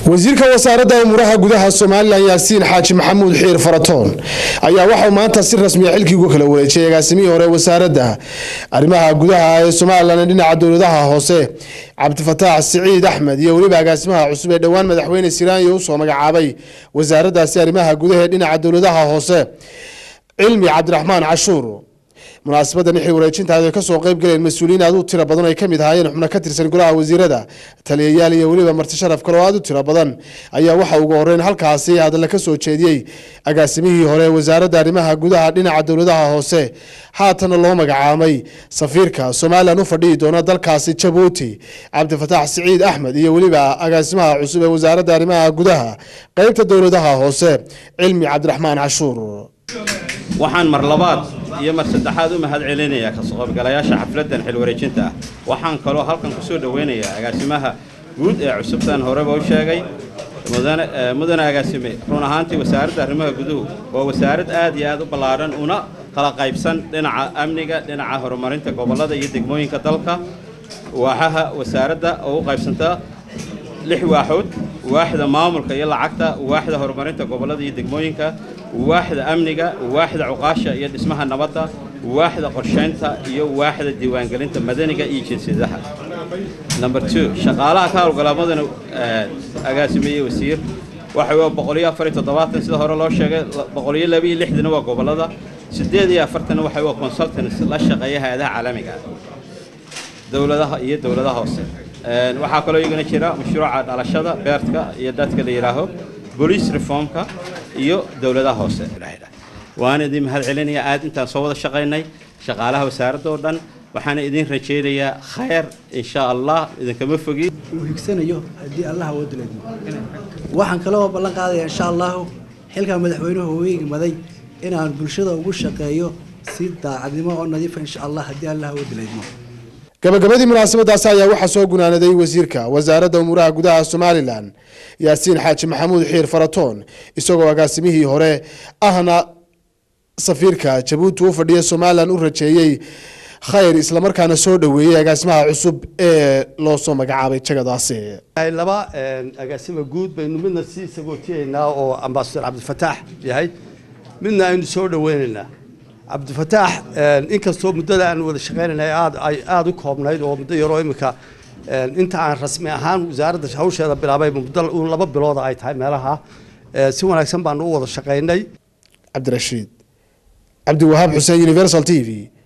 wasiirka wasaaradda umuuraha gudaha somalilan yaasiin xaaji maxamuud xiir faratoon ayaa waxauu maanta si rasmiya xilkii ugu kala wareejiyay agaasimihii hore wasaaradda arrimaha gudaha ee somalilan dhinaca dowladaha hoose cabdifataax siciid axmed iyo weliba agaasimaha cusub ee dhowaan madaxweyne siraanya usoo magacaabay wasaaraddaasi arrimaha gudaha ee dhinaca dowladaha hoose cilmi cabdiraxmaan cashuur munaasabadan xil wareejintaada ay kasoo qayb galeen mas-uuliyiin aad u tiro badan ay kamid ahaayeen xubno ka tirsan golaha wasiirada taliyayaal iyo weliba marti sharaf kale oo aad u tiro badan ayaa waxa ugu horeyn halkaasi hadalla ka soo jeediyey agaasimihii hore wasaaradda arrimaha gudaha dhinaca dowladaha hoose haatana loo magacaamay safiirka somalilan u fadhihi doona dalkaasi jabuuti cabdifataax siciid axmed iyo weliba agaasimaha cusub ee wasaaradda arrimaha gudaha qeybta dowladaha hoose cilmi cabdiraxmaan cashuur waxaan mar labaad iyo mar saddexaad u mahad celinayaa kasoo qaybgalayaasha xafladdan xil wareejinta ah waxaan kaloo halkan ku soo dhoweynayaa agaasimaha guud ee cusubtan horeba u sheegay mudane agaasime run ahaantii wasaaradda arrimaha guduhu waa wasaarad aad iyo aad u ballaadhan una kala qaybsan dhinaca amniga dhinaca horumarinta gobollada iyo degmooyinka dalka waaxaha wasaaradda oo u qaybsanta lix waaxood waaxda maamulka iyo lacagta waaxda horumarinta gobollada iyo degmooyinka waaxda amniga waaxda cuqaasha iyo dhismaha nabadda waaxda qorshaynta iyo waaxda diiwaangelinta madaniga iyo jinsiyadaha number two shaqaalaha ka howlgala mudane agaasimeeye wasiir waxa waa boqoliyo afar iyo toddobaatan sida hore loo sheegay boqoliyo laba iyo lixdana waa gobollada siddeed iyo afartanna waxa waa consultants la shaqeeya hay-adaha caalamiga dowladaha iyo dowladaha hoose waxaa kaloo iyagana jira mashruuca dhalashada beertka iyo dadka la yidhaaho bolice reformka iyo dowladaha hoose waana idin mahad celinaya aad intaan soo wada shaqaynay shaqaalaha wasaaradda oo dhan waxaana idin rajaynayaa khayr insha allah idinkama fogi uu higsanayo haddii allaha woo dileedmo waxaan kaloo ballan qaadaya insha allahu xilkaa madaxweynuhu uu igmaday inaan bulshada ugu shaqeeyo si daacadnimo oo nadiifa insha allah haddii allaha woo dileedmo gabagabadii munaasabadaasi ayaa waxaa soo gunaanaday wasiirka wasaaradda umuuraha gudaha somalilan yaasiin xaaji maxamuud xiir faratoon isagoo agaasimihii hore ahna safiirka jabuuti u fadhiya somalilan u rajeeyey khayr islamarkaana soo dhoweeyey agaasimaha cusub ee loo soo magacaabay jagadaasi laba agaasima guud baynu midna sii sagootiyeynaa oo ambasador cabdifataax yahay midna aynu soo dhoweynaynaa cabdifataax inkastoo muddada aan wada shaqaynanay aad ay aada u koobnayd oo muddo yaroo iminka inta aan rasmi ahaan wasaaradda hawsheeda bilaabay muddo laba bilooda ay tahay meelaha si wanaagsan baanu u wada shaqaynay cabdirashiid cabdiwahaab xuseen universal t v